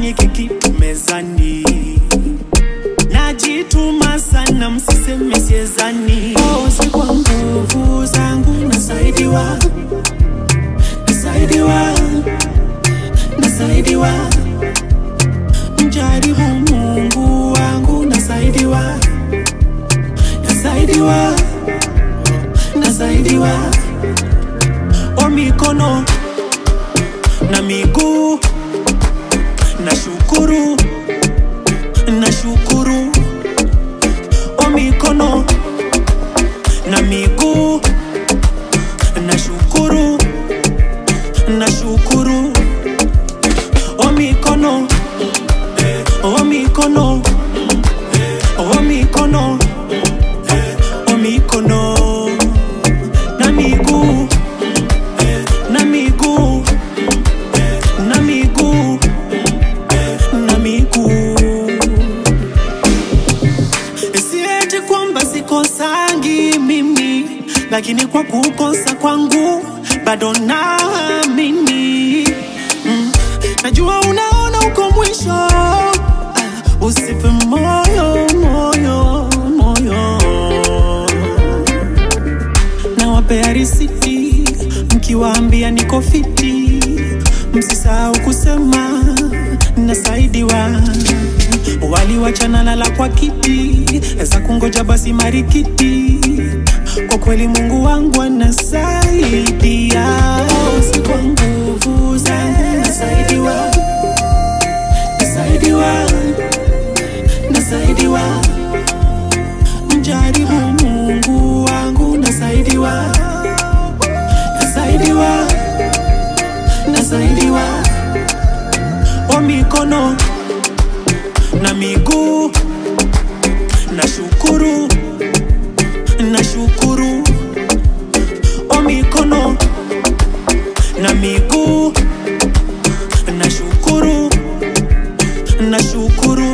kisifanyike kitu mezani najituma sana msiseme siezani osi kwa nguvu zangu nasaidiwa nasaidiwa nasaidiwa mjaribu mungu wangu nasaidiwa nasaidiwa nasaidiwa o mikono na miguu na shukuru na shukuru o mikono na miguu na shukuru na shukuru o mikono o mikono o mikono o mikono na miguu na miguu na miguu na miguu sieti kwamba sikosangi mimi lakini kwa kukosa kwangu bado naamini mm. najua unaona uko mwisho ah, usife moyo moyo moyo nawapea risiti mkiwaambia niko fiti msisahau kusema nasaidiwa waliwachana lala kwa kiti za kungoja basi marikiti kwa kweli mungu wangu anasaidia si kwa nguvu zangu nasaidiwa nasaidiwa nasaidiwa mjaribu mungu wangu nasaidiwa nasaidiwa nasaidiwa o mikono na miguu na shukuru na shukuru o mikono na miguu na shukuru na shukuru